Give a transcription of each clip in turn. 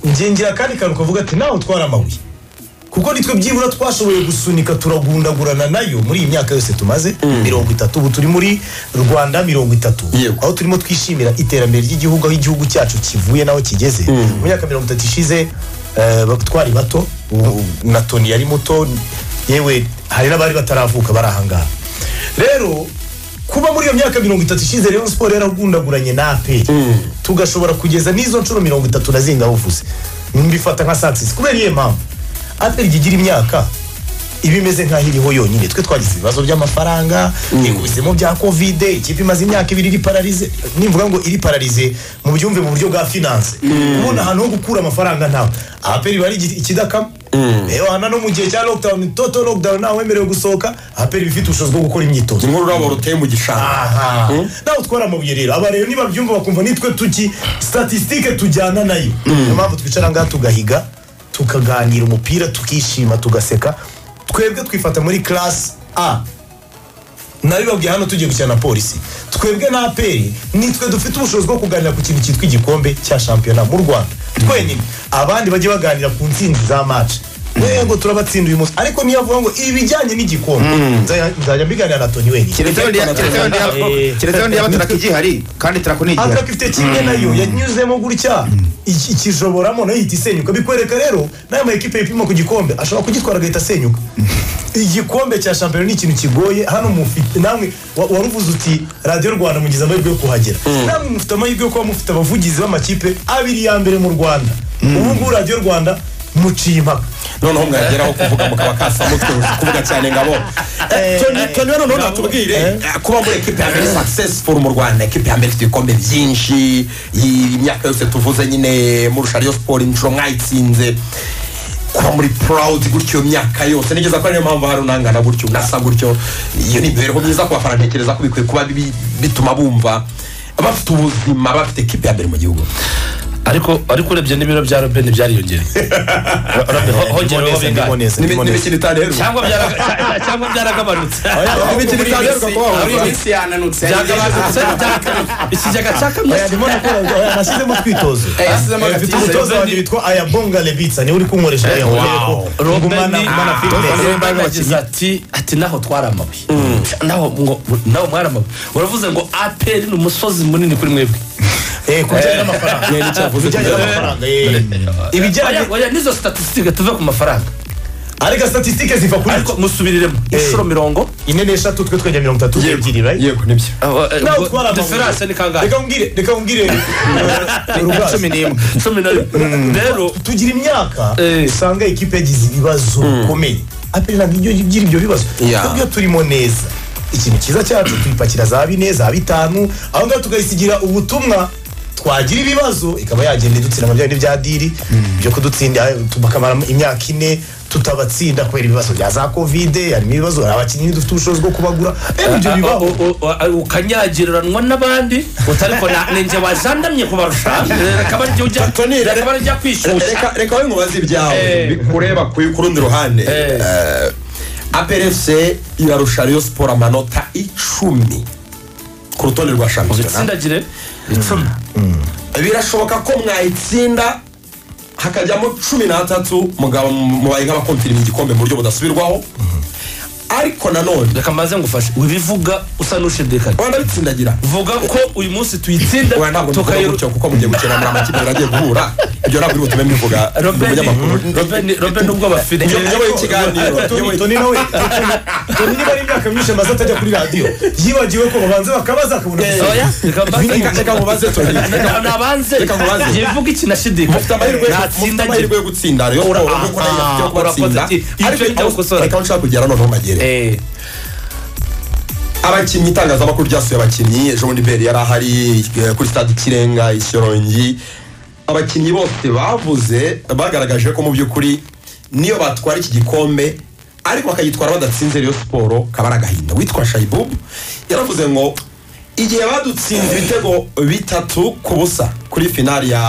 ngengera akandi kantu kavuga ati nawe utwara amabuye kuko nitwe byibura twashoboye gusunika turagundagurana nayo muri iyi myaka yose tumaze mirongo itatu ubu turi muri rwanda mirongo itatu Yego. aho turimo twishimira iterambere ry'igihugu aho igihugu cyacu kivuye n'aho kigeze mu myaka mirongo itatu ishize eh, ba- twari bato ubu na toni yari muto yewe hari n'abari bataravuka bari ahangaha rero kuba muri iyo myaka mirongo itatu ishize rero siporo yaragundaguranye na aperi tugashobora kugeza n'izo nshuro mirongo itatu na zinga buvuze mbifata nka saa sita kubera iyihe mpamvu aperi ijya igira imyaka iba imeze nk'aho iriho yonyine twe twagize ibibazo by'amafaranga ikubisemo bya kovide ikipe imaze imyaka ibiri iri pararize nimvuga ngo iri pararize mu byumve mu buryo bwa finance ubona ahantu ho gukura amafaranga ntawe aperi iba ari igi- ikidakama hano no mu gihe cya lockdown toto lockdown ntawe wemerewe gusohoka aperi iba ifite ubushobozi bwo gukora imyitozo nk'ururabo ruteye mu gishanga aha nawe utwara amabuye rero aba rero nibabyumva bakumva nitwe tuki statisitike tujyana nayo niyo mpamvu twicara ngaha tugahiga tukaganira umupira tukishima tugaseka twebwe twifata muri class a nabibabwiye hano tugiye gukina na polisi twebwe na aperi nitwe dufite ubushobozi bwo kuganira ku kintu cyitwa igikombe cya shampiyona mu rwanda twenyine abandi bajye baganira ku ntsinzi za maci yego turabatsinda uyu munsi ariko niyo avuga ngo ibijyanye n'igikombe nzajya- nzajya mbiganira na toni wenyine keretse wenda Eh. keretse wenda yaba taraka igihari kandi taraka ni igihari atraka ifite kimwe nayo yanyuzemo gutya iki- ikijoboramo nayo ihita isenyuka bikwereka rero n'aya ma ekipe yipima ku gikombe ashobora kugitwara agahita asenyuka igikombe cya shampiyona ni ikintu kigoye hano mufite namwe wa- wari uvuze uti radiyo rwanda mugize amahirwe yo kuhagera namwe mufite amahirwe yo kuba mufite abavugizi b'amakipe abiri ya mbere mu rwanda ubu ngubu radiyo rwanda muciye impaka noneho mwageraho kuvuga mukaba kasa mutwe kuvuga cyane ngabo Eh, Tony- tony rero noneho natubwire eh, kuba muri ekipe ya mbere successful mu rwanda ekipe ya mbere ifite ibikombe byinshi iyi myaka yose tuvuze nyine murusha riyo siporo inshuro mwayitsinze kuba muri proud gutyo iyo myaka yose nigeza ko ariyo mpamvu hari unangana gutyo unasa gutyo iyo ni imibereho myiza ku bafana ntekereza ko bikwiye kuba bibi- bituma bumva bafite ubuzima bafite ekipe ya mbere mu gihugu ariko ariko urebye n'ibiro bya robe ntibyariyongere Robe, ho- hongera Ndimo ho neza, bingana. ndimo neza, ndimo neza. n'imikino itanu cyangwa byara- cya- cyangwa byaragabanutse imikino itanu hari iminsi yananutse byagabanutse byaragabanutse. ikigega cyakamye Oya, ndimo nakora- oya, nashyizemo twitozo yasizemo mfite agatiza umutoza wanjye witwa ayabonga lebitsa niwe uri kunkoresha aya wow. ngumana ngumana fitness yagize ati ati naho twari amabuye naho ngo naho mwari amabuye uravuze ngo aperi ni umusozi munini kuri mwebwe Eh, ku bijyanye n'amafaranga ibijyanye n'amafaranga eh. ibijyanye Oya, oya, nizo statisitike tuve ku mafaranga ariko statisitike ziva kuri ariko musubiriremo inshuro mirongo ine n'eshatu twe twajya mirongo itatu ebyiri right yego nibyo nawe utwara amabuye. diferanse ni kangahe reka umbwire reka umbwire eh, Rugas, cumi n'imwe cumi na rimwe rero tugira imyaka Eh. usanga ekipe yagize ibibazo bikomeye aperi ntabwo ibyo igira ibyo bibazo Yeah. kubyo turimo neza ikintu cyiza cyacu tuyipakira za bine za bitanu aho ngaho tukayisigira ubutumwa twagira ibibazo ikaba yagenda idutsinda mu byari bya diri byo kudutsinda eh, tu- bakamara imyaka ine tutabatsinda kubera ibibazo bya za kovide harimo ibibazo hari abakinnyi dufite ubushobozi bwo kubagura rero ibyo bibaho ukanyagiranwa n'abandi utariko ninjye wajandamye kubarusha reka barya ujya Tony, reka barya kwishyushya reka reka we nkubaze ibyawe Eh. bikureba ku ku rundi ruhande Eh. Eh, APRFC irarusha Rayon Sport amanota icumi ku rutonde rwa shampiyona ubitsindagire icumi birashoboka ko mwayitsinda hakajyamo cumi n'atatu mugabo mubaye nk'abakompiri mu gikombe mu buryo budasubirwaho ariko nanone reka maze ngufashe wibivuga usa n'ushidikanya rwanda bitsindagira vuga ko uyu munsi tuyitsinda Oya, ntabwo muvuga tukayiru gutyo kuko mugiye gukina muri amakipe muragiye guhura ibyo ntabwo biri butume mbivuga mu munyamakuru robe nubwo bafite uyoboye ikiganiro Tony, uyoboye Tony nawe Tony niba ari imyaka myinshi amaze atajya kuri radiyo yibagiwe ko babanza bakabaza akabona gusa oya reka mbaze Reka- reka mubaze Tony. Na- nabanze Reka nkubaze. yivuga ikinashidikanya mufite amahirwe mufite natsindagire amahirwe yo gutsinda rero ura Aha, kuko nayo yo kubatsinda urakoze. Iti- ariko icyo aho- gukosora. reka aho nshaka kugera noneho magere Eh, abakinnyi itangazamakuru ryasuye abakinnyi ejo bundi beri yari ahari eh, kuri stade ikirenga ishyorongi abakinnyi bose bavuze bagaragaje ko mu by'ukuri niyo batwara iki gikombe ariko bakagitwara badatsinze rero siporo kaba ari agahinda witwa shayibubu yaravuze ngo igihe badutsinze ibitego bitatu ku busa kuri finali ya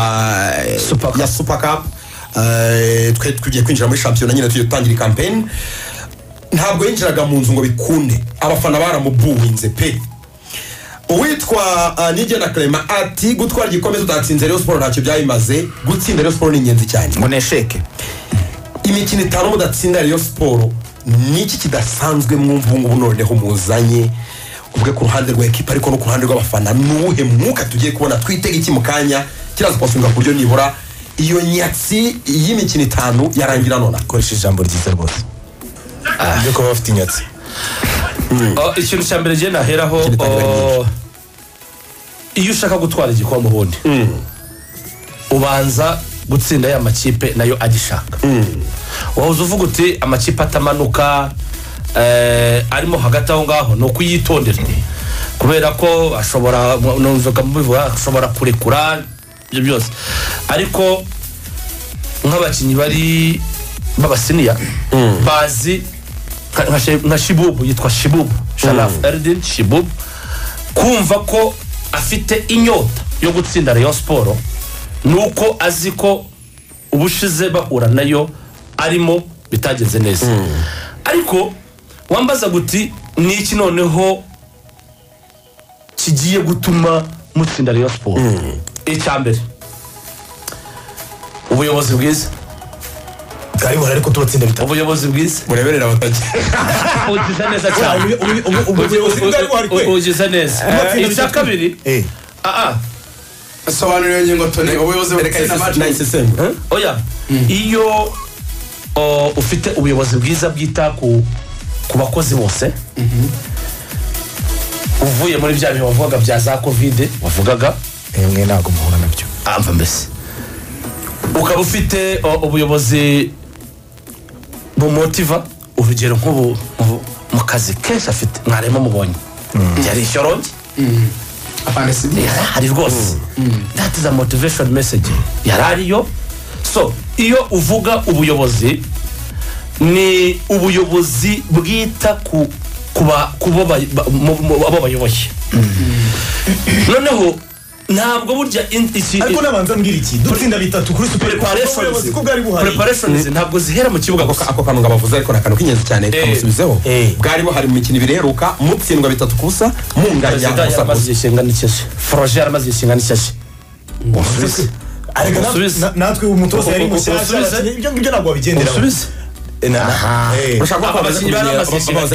Super Cup. ya super cup eh, twe tugiye kwinjira muri shampiyona nyine tugiye gutangira kampeni ntabwo yinjiraga mu nzu ngo bikunde abafana baramubuwinze pe uwitwa ah, nigena clement ati gutwara igikombe tutatsinze rero siporo ntacyo byayimaze gutsinda rero siporo ni ingenzi cyane ngo nesheke imikino itanu mudatsinda rero siporo niki kidasanzwe mwumva ubu ngubu noneho muzanye ubwe ku ruhande rwa ekipa ariko no ku ruhande rw'abafana ni uwuhe mwuka tugiye kubona twitega iki mu kanya kiraza kubasubira ku buryo nibura iyo nyatsi y'imikino itanu yarangira nonaha ukoresheje ijambo ryiza rwose ibyo kuba bafite inyatsi Oh, ikintu cya mbere ngenda naheraho Kiritangira oh, iyo ushaka gutwara igikombe ubundi ubanza gutsinda ya makipe nayo agishaka wahoze uvuga uti amakipe atamanuka eh, arimo hagati aho ngaho ni ukuyitondera kubera ko ashobora numvaga mubivuga ashobora kurekura ibyo byose ariko nk'abakinnyi bari b'abasiniya bazi nka- nka Shi- nka shibubu yitwa shibubu sharafu eridin shibubu kumva ko afite inyota yo gutsinda rayon siporo ni uko azi ko ubushize bahura nayo arimo bitagenze neza ariko wambaza guti ni iki noneho kigiye gutuma mutsinda rayon siporo icya mbere ubuyobozi bwiza ariko ariko tubatsinda bitatu ubuyobozi bwiza mureberera abatagira ugize neza cyane ubuyobozi bwari buhari kwe. ugize neza icya kabiri Eh, aa sobanura iyo ngingo toni ubuyobozi reka isesengura butsinda amajwi isesengura oya iyo o, ufite ubuyobozi bwiza bwita ku ku bakozi bose uvuye muri bya bihe wavugaga bya za kovide wavugaga eh, mwe ntabwo muhura nabyo amva mbese ukaba ufite o, ubuyobozi bumutiva urugero nk'ubu mu- mu kazi kenshi afite mwarimu mubonye yari ishyorongi apana si yari ahari rwose that is a motivation message yari ariyo so iyo uvuga ubuyobozi ni ubuyobozi bwita ku kuba kubo ba- ba- mu- mu- abo bayoboye noneho ntabwo burya in- iki- ariko nabanza mbwira iki dutsinda bitatu kuri super preparations ubuyobozi ko bwari buhari preparations ntabwo zihera mu kibuga ako gusa ako kantu ngabavuze ariko ni akantu k'ingenzi cyane Eh. kamusubizeho Eh. bwari buhari mu mikino ibiri iheruka mutsindwa bitatu ku busa munganya busa perezida ku busa yaramaze igihe kingana n'icyasi foroje yaramaze igihe kingana n'icyasi Ubusubize. Ariko na- Ubusubize. na- natwe umutoza yari Ubu- mushyashya ubusubize. abakinnyi- ibyo ngibyo ntabwo babigenderaho usubize Eh, na- na- eh. urashaka ko bamaze abakinnyi kumenyera baramaze igihe bamaze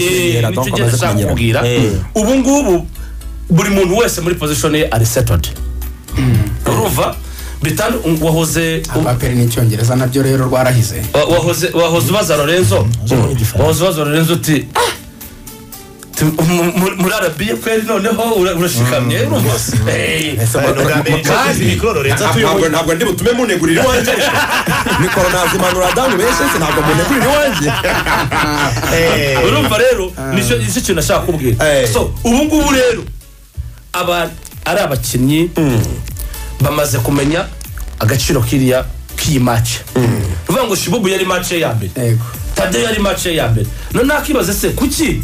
kumenyera kingana nicyo donc ugenda bamaze ashaka kumenyera kubwira ubu ngubu buri muntu wese muri position ye ari settled urumva bitandu wahoze apaperi ni icyongereza nabyo rero rwarahize wa- wahoze wahoze ubaza Lorenzo wahoze ubaza Lorenzo uti "Ah, tu- mu- mu- muri arabiye kweli noneho ura- urashikamye urumva Eh, Abantu bwa mbere mu kazi. mikoro Lorenzo Ntabwo- atuyoboye. ntabwo ntabwo ndi butume munegurira iwanjye mikoro nazimanura dani benshi se ntabwo munegurira iwanjye Eh, urumva rero nicyo nicyo kintu ashaka kubwira Eh. so ubu ngubu rero aba ari abakinnyi bamaze kumenya agaciro kiriya k'iyi mace uvuga ngo shibubu yari mace ye ya mbere yego tade yari mace ye ya mbere none akibaze se kuki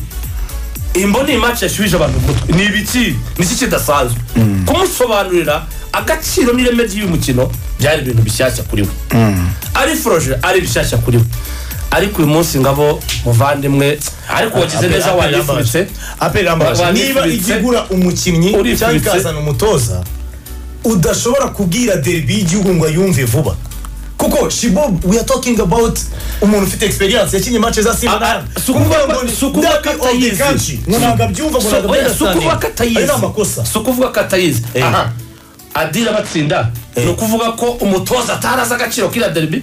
imbo ni mace yashubije abantu umutwe ni ibiki niki kidasanzwe kumusobanurira agaciro n'ireme ry'uyu mukino byari ibintu bishyashya kuri we ari foroje ari bishyashya kuri we ariko uyu munsi ngabo muvandimwe ariko wagize neza Apel- Apel wayifubitse Rambaje. Apel Rambaje. Wa- niba wayifubitse. ijya igura umukinnyi Urifubitse. cyangwa ikazana umutoza udashobora kubwira derby y'igihugu ngo ayumve vuba kuko shibob we are talking about umuntu ufite experience yakinye match za Ah, ah, simba si ukuvuga ngo- si ukuvuga ko atayizi. ntabwo abyumva ngo ntabwo abyumva si ukuvuga cyane. ko ayo atayizi ni amakosa si ukuvuga ko atayizi aha adira abatsinda ni ukuvuga ko umutoza atarazi agaciro k'iriya derby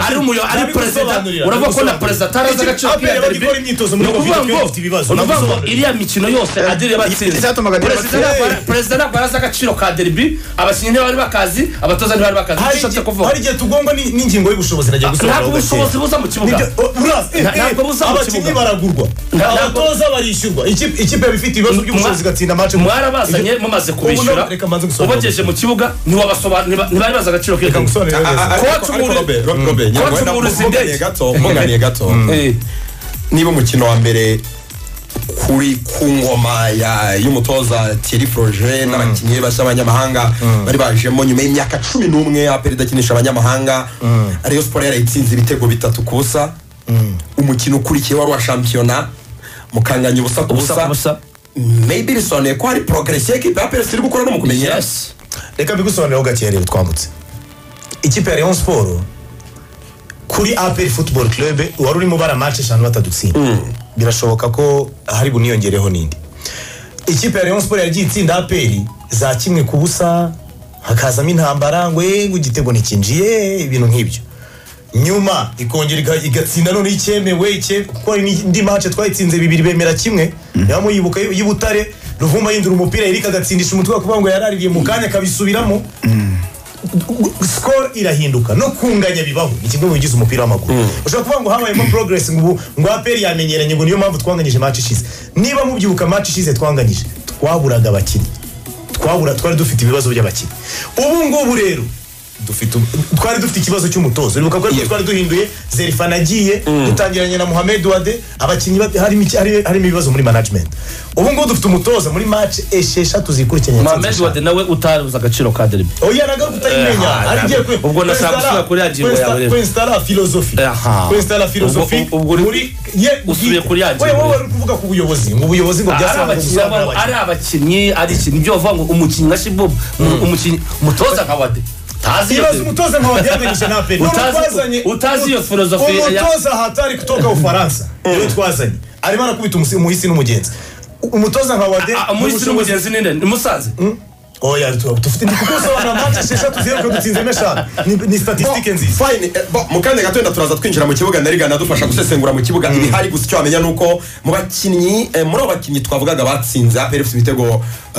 ari umuyo ari Ari perezida gusobanurira, uravuga ko na ari perezida atarazi Iki- agaciro Apel k'iriya yabaga derby ikora imyitozo muri ni ukuvuga Covid, ngo ifite ibibazo, uruvuga ngo namusobanurira. iriya mikino yose adira abatsinda icyatumaga Adira perezida abatsinda. ntabwo- perezida ntabwo arazi agaciro ka derby abakinnyi ntibari bakazi abatoza ntibari bakazi hari nicyo nshatse igihe- kuvuga hari igihe tugongwa ni- n'ingingo y'ubushobozi nagiye gusobanura ntabwo ubushobozi buza mu kibuga Ntabwo buza mu abakinnyi kibuga. baragurwa Ntabwo- abatoza barishyurwa Ikipe- ikipe iba ifite ibibazo by'ubushobozi igatsinda match mwarabazanye mumaze kubishyura Ubu reka mbanze gusobanura. ubagejeje mu kibuga ntiwabasobanurira ntibari bazi agaciro k'iriya reka derby ngusobanurire neza Coach Mourinho- Coach Mourinho si mbuganiye ndege. gato mbuganiye gato Eh. niba umukino wa mbere kuri ku ngoma ya- y'umutoza thierry froge n'abakinnyi bashya b'abanyamahanga bari bajemo nyuma y'imyaka cumi n'umwe aperi idakinisha abanyamahanga ariyo siporo yarayitsinze ibitego bitatu ku busa umukino ukurikiye wari uwa shampiyona mukanganya ubusa ku Ubusa ku busa. busa maybe bisobanuye ko hari progresi y'ikipe ya pesi iri gukora no mu kumenyera yes reka mbigusobanuriraho gake rero twambutse ikipe ya leon siporo kuri aperi futuboro kirebe wari urimo ubara mace eshanu batadutsinda birashoboka ko hari buniyongereho n'indi ikipe ya leon siporo yagiye itsinda aperi za kimwe ku busa hakazamo intambara ngo "Eh, ngo igitego ntikinjiye ibintu nk'ibyo nyuma ikongera iga- igatsinda noneho icyemewe icye- kuko hari n'indi mace twayitsinze bibiri bemera kimwe niba muyibuka y- y'ubutare ruvuma yindura umupira erika agatsindisha umutwe kuvuga ngo yaraririye mu kanya akabisubiramo sikoro irahinduka no kunganya bibaho ni kimwe mu bigize umupira w'amaguru ushobora kuvuga ngo habayemo progress ngo ubu ngo aperi yamenyeranye ngo niyo mpamvu twanganyije match ishize niba mubyibuka match ishize twanganyije twaburaga abakinnyi twabura twari dufite ibibazo by'abakinnyi ubu ngubu rero dufite u- twari dufite ikibazo cy'umutozo uribuka ko ariko twari duhinduye zerifana agiye dutangiranye na muhamed wade abakinnyi ba- harimo iki- hari- harimo ibibazo muri management ubu ngubu dufite umutoza muri match esheshatu zikurikiranye mohamed wade nawe utaruzi agaciro ka derby oya naga kutayimenya Eh, ari ngiye kwe ubwo nashaka kwesitara- gusubira kuri ya ngingo yawe kwesita- rero. kwesitara filozofi Aha. kwesitara filozofi Ubwo- ubwo uri- muri ye usubiye bwite. kuri ya ngingo Oya, wowe rero. uri kuvuga ku buyobozi ngo ubuyobozi ngo ari byasanzwe abakinnyi gusa baba- ari abakinnyi ari ikintu ibyo bavuga ngo umukinnyi nka shibubu umukinnyi umutoza nka wade tazi iyo ibibazo umutoza nka wabyaganyije na aperi None Utazi- twazanye- utazi iyo filozofi ya- umutoza hatari kutoka ufaransa niwe twazanye arimo arakubita umusi- umuhisi n'umugenzi umutoza nka wade Ah, ah, umuhisi n'umugenzi ni nde ni musaze oya tu- dufite ndi kugusobanura match esheshatu zeru ko dutsinzemo eshanu Ni- ni statisitike nziza fine eh, bo, mu kanya gato wenda turaza twinjira mu kibuga na rigana adufasha gusesengura mu kibuga ibihari gusa icyo wamenya ni uko mu bakinnyi eh, muri abo bakinnyi twavugaga batsinze aperi ifite ibitego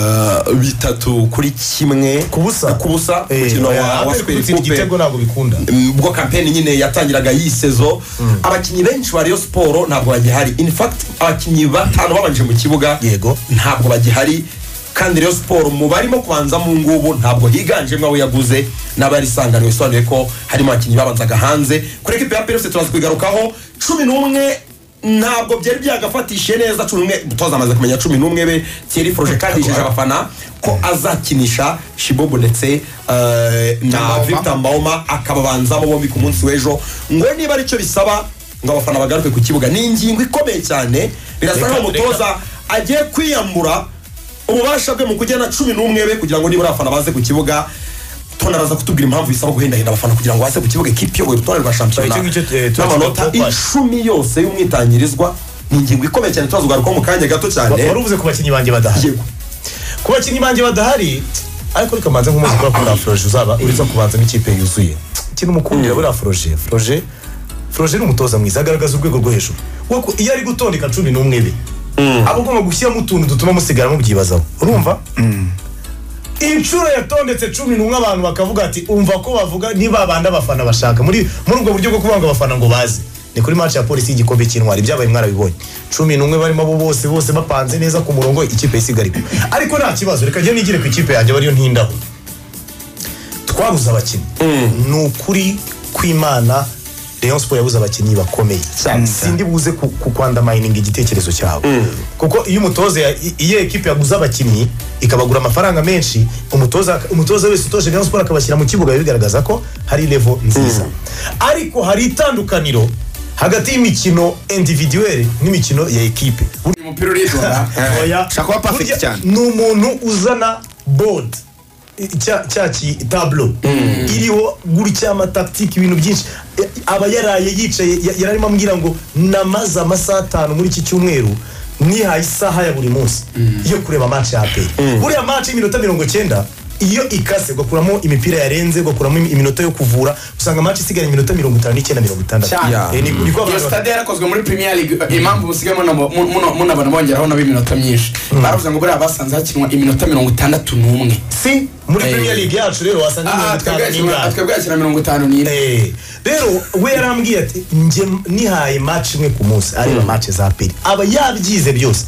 eh, bitatu kuri kimwe ku busa ku busa Eh, umukino wa oya, wa aperi square gutsinda coupe igitego ntabwo bikunda ubwo kampeni nyine yatangiraga yisezo abakinnyi benshi ba Rayon siporo ntabwo bagihari in fact abakinnyi batanu babanje mu kibuga Yego. ntabwo bagihari kandi Rayon siporo mu barimo kubanza mu ngubu ntabwo higanjemo abo yaguze n'abarisanganwe bisobanuye ko harimo abakinnyi babanzaga hanze kuri ekipi ya PFC turaza kugarukaho cumi n'umwe ntabwo byari byagafatishije neza cumi n'umwe umutoza amaze kumenya cumi n'umwe be Thierry Froger kandi yijeje abafana ko azakinisha Shibobo ndetse eh, na Mbaoma. Victor Mbaoma akababanzamo bombi ku munsi w'ejo ngo niba aricyo bisaba ngo abafana bagaruke ku kibuga ni ingingo ikomeye cyane birasa Reka- nkaho umutoza agiye kwiyambura ububasha bwe mu kujyana cumi n'umwe be kugira ngo nibura abafana baze ku kibuga tona araza kutubwira impamvu bisaba guhendahenda abafana kugira ngo baze ku kibuga ikipe iyoboye urutonde rwa shampiyona Icyo ngicyo, eh, tuba n'amanota tuba- icumi yose y'umwitangirizwa ni ingingo ikomeye cyane tuzazugarukaho mu kanya gato cyane wari uvuze ku bakinnyi banjye badahari Yego. ku bakinnyi banjye badahari ariko reka mbanze nk'umuzi kubera ko nta foroje uzaba uriza kubanzamo ikipe yuzuye ikintu mukundira buriya foroje foroje foroje ni umutoza mwiza agaragaza urwego rwo hejuru kuko iyo ari gutondeka cumi n'umwe be aba agomba gushyiramo utuntu dutuma musigara mubyibazaho urumva inshuro yatondetse cumi n'umwe abantu bakavuga ati umva ko bavuga niba bandi abafana bashaka muri muri ubwo buryo bwo kuvuga ngo abafana ngo baze ni kuri match ya polisi y'igikombe cy'intwari byabaye mwarabibonye cumi n'umwe barimo abo bose bose bapanze neza ku murongo ikipe isigarika ariko nta kibazo reka njye nigire ku ikipe yanjye bariyo ntindaho twabuze abakinnyi ni ukuri kw'imana Rayon Sport yabuze abakinnyi bakomeye sindi buze ku- ku kwandamayininga igitekerezo cyawe kuko iyo umutoza ya- i- iyo ekipe yaguze abakinnyi ikabagura amafaranga menshi umutoza umutoza wese utoje Rayon Sport akabashyira mu kibuga biba bigaragaza ko hari level nziza ariko hari itandukaniro hagati y'imikino individuelle n'imikino ya ekipe uyu mupira uridonda oya ushaka kuba perfect Burya cyane. ni umuntu uzana board i- cya cya ki- tablo iriho gutya amataktike ibintu byinshi E, aba yaraye yicaye ya- yari arimo ambwira ngo namaze amasaha atanu muri iki cyumweru nihaye isaha ya buri munsi yo kureba match ya aperi buriya match y'iminota mirongo cyenda iyo ikase ugakuramo imipira yarenze ugakuramo imi- iminota yo kuvura usanga match isigaye iminota mirongo itanu n'icyenda mirongo itandatu Cyane. Eh, ni- ni ko iyo abantu sitade yarakozwe muri premier league eh, impamvu musigaye munabo- mu- muno- munabona bongeraho nabo iminota myinshi baravuze ngo buriya basanze hakinwa iminota mirongo itandatu n'umwe si muri Eh. premier league yacu rero wasanga Ah, mirongo ah, itanu twebwe yakina- n'ingana twebwe yakina mirongo itanu n'ine Eh, rero we yarambwiye ati njye nihaye match imwe ku munsi areba match za peri aba yabyize byose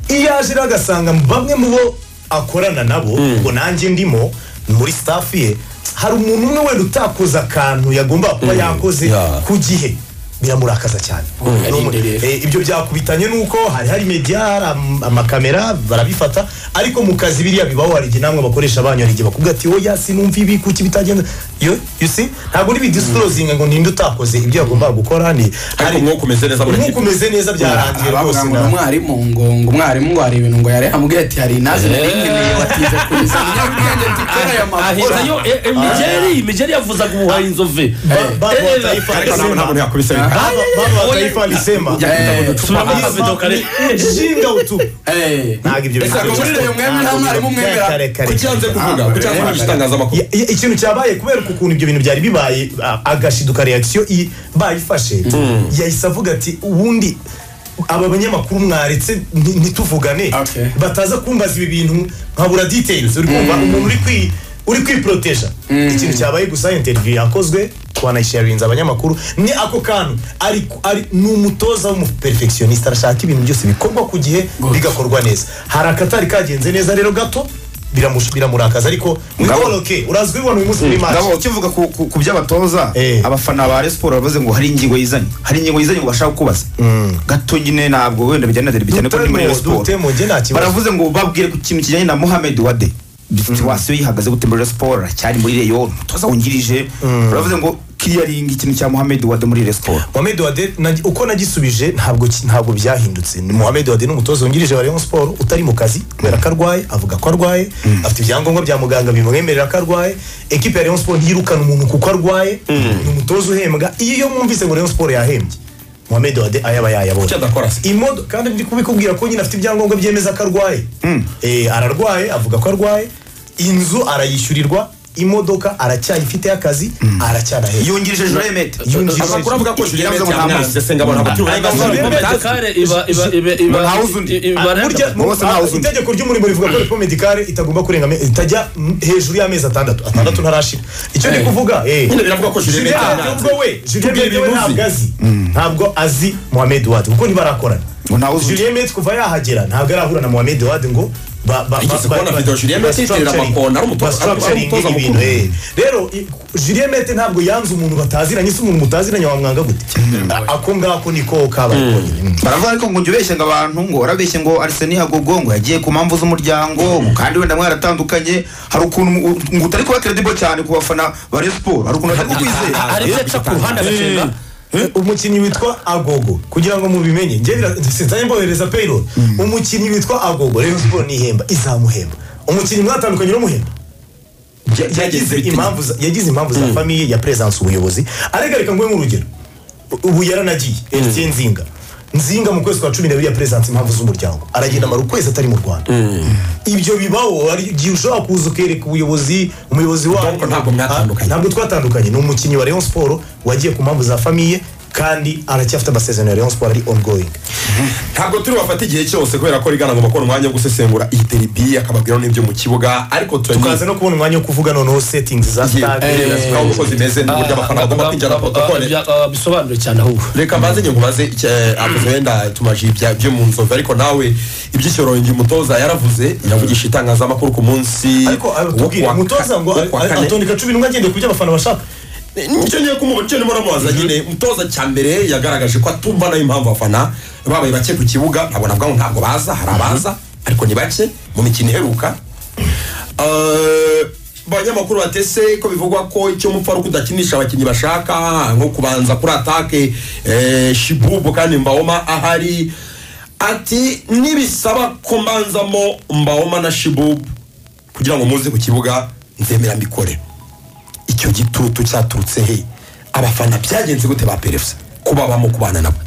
iyo yaje rero agasanga bamwe mu bo akorana nabo ubwo nanjye ndimo muri staff ye hari umuntu umwe wenda utakoze akantu yagomba kuba yakoze yeah. ku gihe biramurakaza cyane Ni umu- yarindiriye. Eh, ibyo byakubitanye nuko hari hari media hari am- amakamera barabifata ariko mu kazi biriya bibaho hari igihe namwe bakoresha banyu hari igihe bakubwira ati oya sinumva ibi kuki bitagenda yo you see ntabwo uri bidisclosinga ngo ninde utakoze ibyo yagombaga gukora ni ariko umwuka umeze neza muri umwuka umeze neza byarangiye rwose bavuga ngo ni nawe umwarimu ngo ngo umwarimu ngo hari ibintu ngo yari amubwira ati hari naze nari nkeneye watinze kuyizana nyabwenge dukora aya makuru ahizayo imigeri imigeri yavuzaga ubuhaye inzove bavuga Eh, tayifa ariko ntabwo ntabwo alisema yakubise Ah. bavuga tayifa alisema subiramo akavido kare shinga utu Eh. ntabwo ibyo Ese bikorwa. ngo muri iyo mwemera nta mwarimu mwemera Kare, kare, kare. kukiranze kuvuga Ah, kukiranze kuvuga eh, igitangazamakuru Ya- ya- ikintu cyabaye kubera ukuntu ibyo bintu byari bibaye a- agashiduka reaction i- bayifashe yahise avuga ati ubundi aba banyamakuru mwaretse nti- ntituvugane Okay. bataza kumbaza ibi bintu nkabura details uri kumva umuntu uri kwi uri kwiproteja ikintu cyabaye gusa interview yakozwe wanayisharinze abanyamakuru ni ako kantu ari ari- ni umutoza w'umuperfectioniste arashaka ibintu byose bikorwa ku gihe bigakorwa neza hari akatari kagenze neza rero gato biramush- biramurakaza ariko Ngabo- Paul Oke urazwi ubona uyu munsi muri ngabo match ukivuga ku- ku ku by'abatoza Eh. abafana ba Rayon Sports baravuze ngo hari ingingo yizanye hari ingingo yizanye ngo bashaka kubaza gato nyine ntabwo wenda bijyana na derby cyane ko ni muri Rayon Sports dutemo njye nta kibazo baravuze ngo babwire ku kintu kijyanye na Mohamed Wade situwasiyo yihagaze gute muri Rayon Sports aracyari muri Rayon umutoza wungirije baravuze ngo kiriyaringa ikintu cya Mohamed Wade muri Rayon Sports Mohamed Wade na- uko nagisubije ntabwo ki- ntabwo byahindutse ni Mohamed Wade ni umutoza wungirije wa Rayon Sport utari mu kazi kubera ko arwaye avuga ko arwaye afite ibyangombwa bya muganga bimwemerera ko arwaye ekipe ya Rayon Sport ntiyirukana umuntu kuko arwaye ni umutoza uhembwa iyo mwumvise ngo Rayon Sport yahembye Mohamed Wade ayaba yayabonye Icyo adakora se? imodoka kandi ndi kubikubwira ko nyine afite ibyangombwa byemeza ko arwaye Eh, ararwaye avuga ko arwaye inzu arayishyurirwa imodoka aracyayifiteho akazi aracyanahembwa yungirije Joel Mete Yungirije- amakuru avuga ko Julien Ntabwo Mete yamwanze ntamuzi. senga abantu baturi Ntabwo uburenganzira ntamuzi. medikare iba iba iba Ntawuzi undi. iba burya Bo bose ntawe uzi undi. itegeko ry'umurimo rivuga ko reforme medicale itagomba kurenga ame- itajya mm, hejuru y'amezi atandatu atandatu ntarashira icyo ndi Eh. kuvuga eh. Nyine biravuga ko Julien Julien Mete nubwo we Julien Tubwire Mete we ibimuzi. ntabwo azi ntabwo azi Mohamed Wade kuko ntibarakorana Ngo ntawe uzi undi. Julien Mete kuva yahagera ntabwo arahura na Mohamed Wade ngo ba- ba- Yigeze ba- kubona ba- video Julien ba- Mete yiterera structuring- amakona, ari umutoza- ba structuring ari umutoza ibintu, mukuru. eh. rero i- Julien Mete ntabwo yanze umuntu bataziranye se umuntu mutaziranye wamwanga gute A- ako ngako niko kabaye konyine. Mm. baravuga ariko ngo jya ubeshya ngo abantu ngo warabeshye ngo Arsene Hagogo ngo yagiye ku mpamvu z'umuryango ngo kandi wenda mwaratandukanye hari ukuntu mu- ngo utari kuba credible cyane ku bafana ba Rayon Sports hari ukuntu utari kukwizera hari ibyo aca ku ruhande agashinga umukinnyi witwa agogo kugira ngo mubimenye njye bira- sinzanye mbohereza payroll umukinnyi witwa agogo rayon siporo nihemba izamuhemba umukinnyi mwatandukanye uramuhemba Ya- yagize impamvu za- yagize impamvu za famiye ya presence ubuyobozi arega reka nguhe nk'urugero ubu yaranagiye Etienne nzinga nzinga mu kwezi kwa cumi n'abiri ya presence impamvu z'umuryango aragenda amara ukwezi atari mu rwanda ibyo bibaho hari igihe ushobora kuza ukereka ubuyobozi umuyobozi Ariko wabo ntabwo mwatandukanye. ntabwo twatandukanye ni umukinnyi wa Rayon Sport wagiye ku mpamvu za famiye kandi aracyafite amasezerano ya Rayon Sport ari ongoing ntabwo turi bafata igihe cyose kubera ko rigana ngo bakora umwanya wo gusesengura iyi deribi akababwira n'ibyo mu kibuga ariko tukaza no kubona umwanya wo kuvuga noneho settings za stade tukavuga uko zimeze n'uburyo abafana bagomba kwinjira protokole bisobanure cyane ahubwo reka mbanze nge nkubaze icya- avuze wenda tumaje ibya byo mu nzovu ariko nawe iby'icyorongi umutoza yaravuze yavugisha itangazamakuru ku munsi ariko wo tubwire kuwa- umutoza ngo wo kuwa kane. atondeka cumi n'umwe agendeye ku byo abafana bashaka nicyo ngiye kumuba nicyo ndimo namubaza nyine umutoza cya mbere yagaragaje ko atumva nayo impamvu abafana babaye bake ku kibuga ntabwo navuga ngo ntabwo baza hari abaza ariko ni bake mu mikino iheruka Eh, abanyamakuru batese ko bivugwa ko icyo mupfa ari uko udakinisha abakinnyi bashaka nko kubanza kuri atake eh, shibubu kandi mbaoma ahari ati nibisaba ko mbanzamo mbaoma na shibubu kugira ngo muze ku kibuga nzemera mbikore icyo gitutu cyaturutse he abafana byagenze gute ba perefuse kuba bamo kubana nabo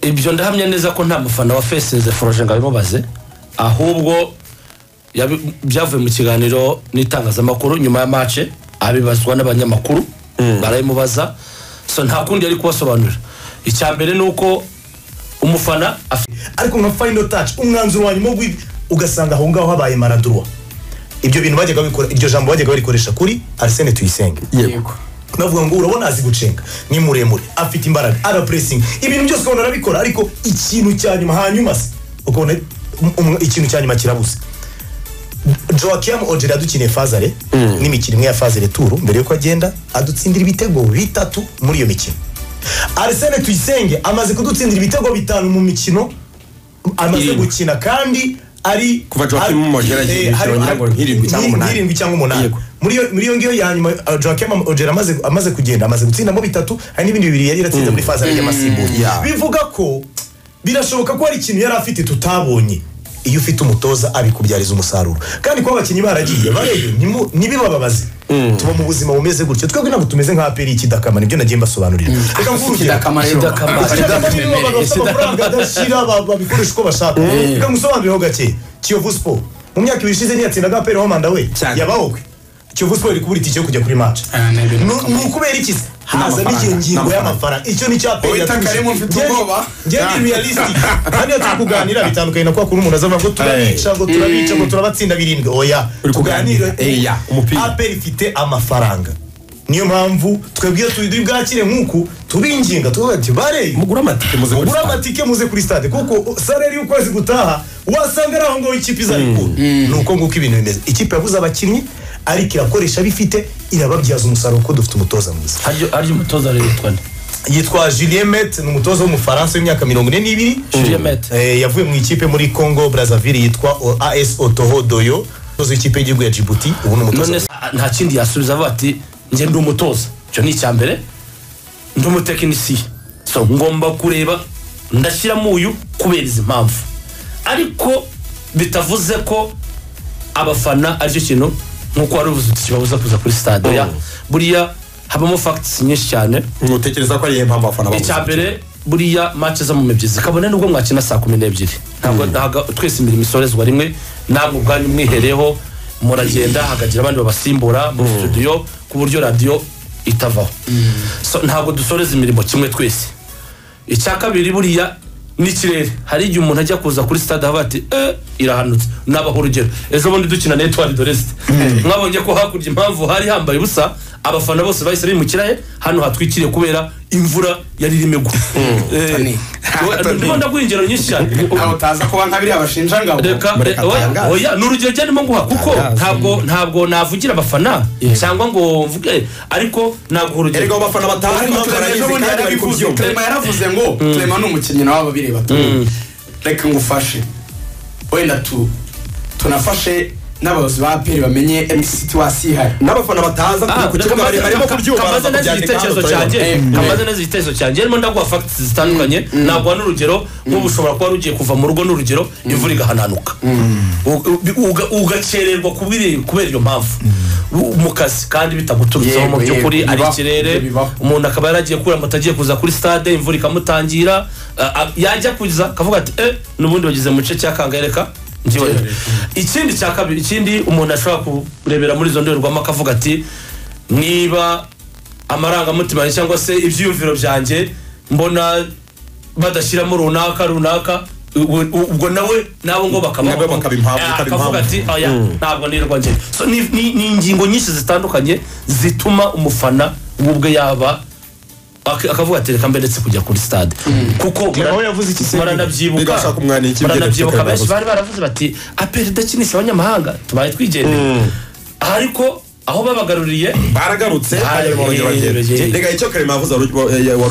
ibyo ndahamya neza ko nta mufana wa feseze foroje ngo abimubaze ahubwo yabi- byavuye mu kiganiro n'itangazamakuru nyuma ya mace abibazwa n'abanyamakuru barabimubaza so nta kundi yari kubasobanurira icya mbere ni uko umufana afite ariko nka final touch umwanzuro wa nyuma w'i- ugasanga aho ngaho habaye maradurwa ibyo bintu bajyaga babikora iryo jambo bajyaga barikoresha kuri Arsene Tuyisenge yego bavuga ngo urabona azi gucenga ni muremure afite imbaraga ara puresingi ibintu byose ukabona arabikora ariko ikintu cya nyuma hanyuma se ukabona um- ikintu cya nyuma kirabuze joaquim ogere yadukiniye fazare n'imikino imwe ya fazare turu mbere yuko agenda adutsindira ibitego bitatu muri iyo mikino arsene tuyisenge amaze kudutsindira ibitego bitanu mu mikino amaze Irindwi. gukina kandi ari Kuva Joachim ari- Mugera yagiye eh, hari- byongera ngo nk'irindwi cyangwa ni- umunani. nk'irindwi cyangwa umunani Yego. muri iyo- muri iyo ngiyo ya nyuma uh, Joachim Mugera amaze amaze kugenda amaze gutsindamo bitatu hari n'ibindi bibiri yari yaratsinze muri faza y'amasimbura bivuga ko birashoboka ko hari ikintu yari afite tutabonye iyo ufite umutoza abikubyariza umusaruro kandi kuba abakinnyi baragiye barebe ntimu- ntibibababaze tuba mu buzima bumeze gutyo twebwe ntabwo tumeze nka aperi y'ikidakamara nibyo nagiye mbasobanurira reka nguhe urugero Kidakamaro rero. Kidakamaro. Abashaka nibo bagafite amafaranga adashyira ba- babikoresha uko bashaka reka ngusobanureho gake kiyovu siporo mu myaka ibiri ishize ntiyatsindaga aperi homanda we Cyane. yabahowe kiyovu siporo iri kubura itike yo kujya kuri mace Ah, ni ibintu ni ukubera iki se haza N'amafaranga, n'igihe ngingo n'amafaranga. y'amafaranga icyo ni cyaperi Wowe Takaremu mfite ubwoba. njye ni realistic kandi iyo turi kuganira bitandukanye na kwa kuri umuntu azavuga ngo turabica ngo turabica ngo turabatsinda birindwi oya Uri kuganira. Eya, umupira. aperi ifite amafaranga niyo mpamvu twebwe iyo turi bwakire nk'uku tubinginga tukavuga ati bareye mugura amatike muze muri ugura stade amatike muze kuri stade kuko salari y'ukwezi gutaha wasanga ari aho ngaho ikipe izabikura ni uko nguko ibintu bimeze ikipe yaguze abakinnyi ariko irakoresha bifite irababyaza umusaruro kuko dufite umutoza mwiza haryo haryo umutoza rero yitwa nde yitwa Julien Met ni umutoza w'umufaransa w'imyaka mirongo ine n'ibiri Julien Met. Eh, yavuye mu ikipe muri Congo Brazzaville yitwa o- AS Otoho Doyo umutoza w'ikipe y'igihugu ya Djibouti ubu ni umutoza none se, nta kindi yasubiza avuga ati njye ndi umutoza icyo ni icya mbere ndi umutekinisiye so ngomba kureba ndashyiramo uyu kubera izi mpamvu ariko bitavuze ko abafana aricyo kintu nk'uko wari ubuze kibabuza kuza kuri stade oya buriya habamo fagitisi nyinshi cyane mutekereza ko ari iyihe mpamvu abafana babuze icya mbere buriya match zo mu mibyizi kabone nubwo mwakina saa kumi n'ebyiri ntabwo ntabwo twese imirimo isorezwa rimwe ntabwo ubwanyu mwihereyeho muragenda hakagira abandi babasimbura muri studio ku buryo radiyo itavaho So, ntabwo dusoreza imirimo kimwe twese icya kabiri buriya n'ikirere hari igihe umuntu ajya kuza kuri stade aho ati eh irahanutse nabaho urugero ejo bundi dukina na etuwari doresite mwabonye ko hakurya impamvu hari hambaye ubusa abafana bose bahise bimukira he hano hatwikiriye kubera imvura yari irimo igwa Tony. ndibona ingero nyinshi cyane ntawe utaza kuba nka biriya bashinja ngabo reka Mureka eh, oya, atangaze. oya ni urugero rya ndimo nguha kuko ntabwo ntabwo navugira abafana cyangwa ngo mvuge ariko naguha urugero erega abo bafana batazi ariko impamvu Clement barayizi ejo bundi kandi bari yarabivuze kubyumva Clement yaravuze ngo Clement ni umukinnyi nawe ababireba tu reka ngufashe wenda tu tunafashe n'abayobozi ba aperi bamenye mc tiwasi ihari n'abafana bataza Ah, ku kibuga bari- barimo kubyumva kamaze neza igitekerezo cyanjye Mm. kamaze neza igitekerezo cyanjye harimo ndaguha fagitisi zitandukanye naguha n'urugero nk'ubu ushobora kuba rugiye kuva mu rugo n'urugero imvura igahananuka U- u- uga- ugakererwa kubiri- kubera iyo mpamvu U- mu kazi kandi bitaguturutseho mu Yego, yego, by'ukuri ari bibaho, ikirere ibyo bibaho. umuntu akaba yaragiye kura moto agiye kuza kuri stade imvura ikamutangira a- a- yajya kuza akavuga ati eh n'ubundi bageze mu gice cya kangareka njyewe ikindi cya kabiri ikindi umuntu ashobora kurebera muri izo ndorerwamo akavuga ati niba amarangamutima yanjye cyangwa se ibyiyumviro byanjye mbona badashyiramo runaka runaka ubwo- ubwo nawe nabo ngo bakabaho. Nabo bakaba impamvu, Eh, ukaba akavuga impamvu. ati ati oya ntabwo nirwa njye so ni, ni, ni ingingo nyinshi zitandukanye zituma umufana we ubwe yaba ak- akavuga ati reka mbe ndetse kujya kuri stade kuko aho yavuze iki se? baranabyibuka Bigashaka umwana iki, baranabyibuka byenda benshi bifite bari baravuze bati aperi idakinisha abanyamahanga tubaye twigendeye ariko aho babagaruriye baragarutse Ah, hanyuma barongera eh, bagenda. eh, rega icyo karema yavuze wari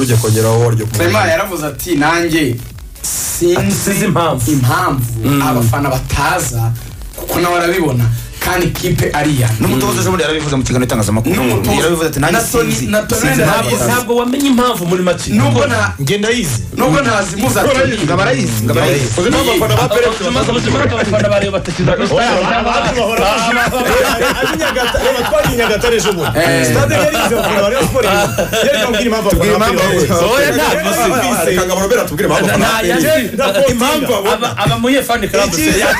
ugiye kongeraho wari ugiye kumenya Clement yaravuze ati nanjye sinzi sinzi impamvu." impamvu abafana bataza kuko nawe arabibona kandi kipe ariya n'umutoza ejo bundi yarabivuze mu kiganiro itangazamakuru N'umutoza. yarabivuze ati nanjye Na Tony- sinzi na Tony sinzi Hernandez. impamvu Ntabwo- batazi." ntabwo wamenya impamvu muri make nubwo nta ngenda yize nubwo ntazimuza ati ngabo arayizi ngabo arayizi uzi impamvu abafana ba pere Amaze ubuzima bw'abafana bareba batakiza kuri stade twariye nyagatare ejo bundi Eh. stade yari yize abafana ba Rayon Sports yari kamubwira impamvu Tubwire abafana ba impamvu Rayon Sports. abafana. Oya, ntabwo Reka nzi. Ngabo Robert atubwire impamvu Na- abafana ba na- pere yazi- Njye ndakotinga. impamvu aba- aba muyefani club se Icyiza-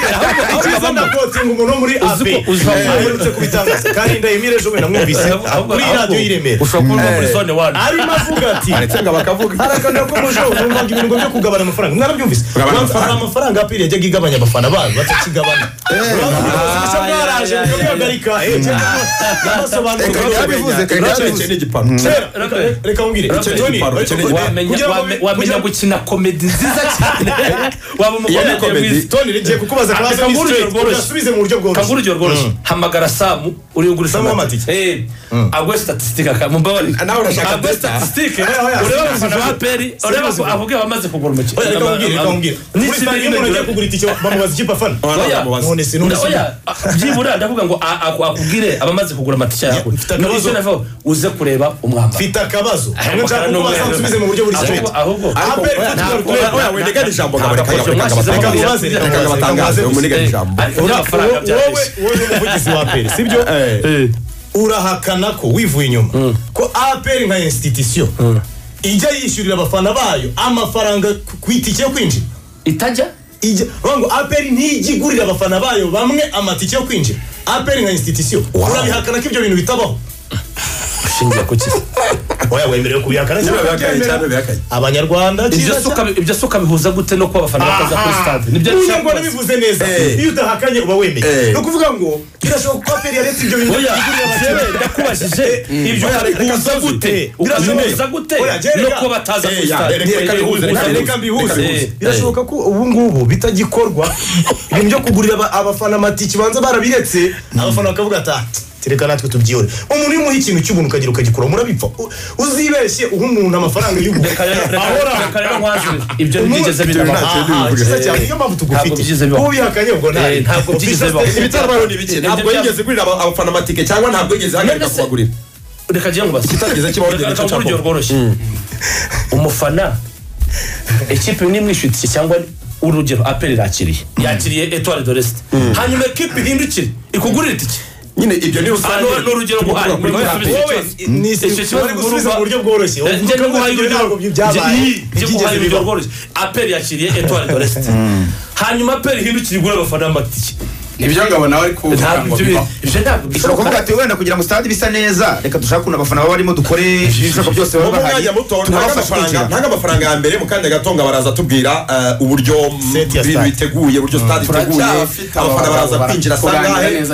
icyiza ndakotinga umuntu wo muri Uzi ko- abe uzi ko- aherutse kubitangaza kandi ndayimire ejo bundi namwumvise kuri iyi radiyo y'iremera ushobora kuba uri muri zone wani arimo avuga ati ndetse ngo bakavuga harakanira ko muje numvaga ibintu byo kugabana amafaranga mwarabyumvise mwamfana amafaranga apiri yajyaga igabanya abafana bayo batakigabana Murabizi, mwaraje mukabihagarika Eh, cyangwa nabasobanurira. Reka yarabivuze, reka icyo ni igipano Kera, reka- reka nkubwire Reka- Tony, Reka- ariko- Reka- Wamenya- kugira ngo- wame- wamenya kugira- gukina komedi nziza cyane waba Iyo ni umugore yagiye komedi. mwiza Tony, ngiye kukubaza akabazo Reka ni nk'urugero straight, rworoshye. ugasubize mu buryo bworoshye Kangura urugero rworoshye hamagara samu uri ugurisha Samu amatike Eh, agwe statisitike akamubabari nawe urashaka agwe data? statisitike Oya, oya, ureba serious abafana bro. ba peri ureba Serious ko bro. avuge bamaze kugura umukino Oya, reka nkubwire, reka nkubwire. Muri N'isi Star iyo umuntu n'imigura- agiye kugura itike bamubaza ikipe afana Oya, none sinumva oya, oya, byibura ndavuga ngo a- a- akubwire abamaze kugura amatike yawe mfite Ni akabazo. icyo navuga, uze kureba umwambaro mfite akabazo hamwe Aya nshaka makara kuko n'umweru. bazansubize mu buryo buri Ahubwo- kimenyetso ahubwo aha ahubwo- peri oya, fatiga ntabwo- rukubera oya, oya, nega ijambo ngo abareka- Ntabwo abareka- mwashyizeho abareka- amaboko. bamubaze, reka abareka bamubaze, batangaze, reka umuniga bamubaze. ijambo. Ariko by'amafaranga wowe wowe byareshya. wowe ni umuvugizi wa peri sibyo Eh. urahakana ko wivuye inyuma ko apr nka institution ijya yishyurira abafana bayo amafaranga ku- ku itike yo kwinjira itajya ijya urumva ngo apr ntijya igurira abafana bayo bamwe amatike yo kwinjira apr nka institution urabihakana ko ibyo bintu bitabaho ushingiye ku kizi oya wemerewe kubihakana Niba cyangwa bihakanye utabyemera? cyangwa bihakanye. abanyarwanda ibyo cyiza suka ibyo suka bihuza gute no kuba abafana bakaza kuri stade nibyo uyu ngo nabivuze neza Eh. iyo udahakanye uba wemeye Eh. ni ukuvuga ngo birashoboka ko apr yaretse ibyo bintu oya igurira jewe abakiriya. ndakubajije ibyo Oya, reka kazuze. bihuza Eh, gute ukabihuza gute Oya, Jerry, no reka- kuba bataza Eh, kuri ya, stade reka Oya, bihuze, bihuza reka gute? bihuze. Eh, birashoboka ko ubu ngubu bitagikorwa ibintu byo kugurira aba- abafana amatike banza barabiretse abafana bakavuga ati "Ah, tereka natwe tubyihore umuntu iyo umuha ikintu cy'ubuntu ukagira ukagikora murabipfa U- uzibeshye uha umuntu amafaranga y'ubuntu reka rero- reka- ahora reka rero nkwanzure ibyo Umuntu- ntibyigeze Ah, bibaho ntacyo ah, bivuga. cyiza cyane niyo mpamvu Ntabwo byigeze tugufite bibaho. ubihakanye ubwo Eh, ntabwo byigeze bibaho. ibitarabaho ni bike ntabwo yigeze gurira aba- abafana amatike cyangwa ntabwo yigeze ahagarika None se- kubagurira reka ngiye nkubaze Kitageze kibaho, Reka- genda reka cyo nkubwire capo. rworoshye umufana ikipe nimwishyutse cyangwa urugero apel irakiriye yakiriye etwari doresite hanyuma ekipe ihindukire ikugurira itike nyine ibyo ni Ah, rusange ni ni urugero nguhaye Tugura kuri Muri Apple. gusubiza iki kibazo. Icyo kibazo bari gusubiza ngurumva- mu buryo bworoshye Eh, njye Uvuga nguhaye ngo urugero ntabwo byabaye Njye- njye Ntibyigeze nguhaye urugero bibaho. rworoshye apel yakiriye etwari doresite hanyuma apel ihindukire igura abafana amatike nibyo ngabona bari kuvuga ntabwo ngo ibyo bibaho ibyo ntabwo ushobora bishoboka kuvuga ati wenda kugira ngo stade bisa neza reka dushake ukuntu abafana baba barimo dukore ibishoboka byose mu baba bahari mwanya muto ntaga tunabafashe amafaranga kwinjira ntaga amafaranga ya mbere mu kanya gato ngo baraza tubwira eh, uburyo mm, Set ya ibintu stade. biteguye uburyo stade iteguye Turacyafite abafana abagabo baraza bara- kwinjira kuganira sangahe neza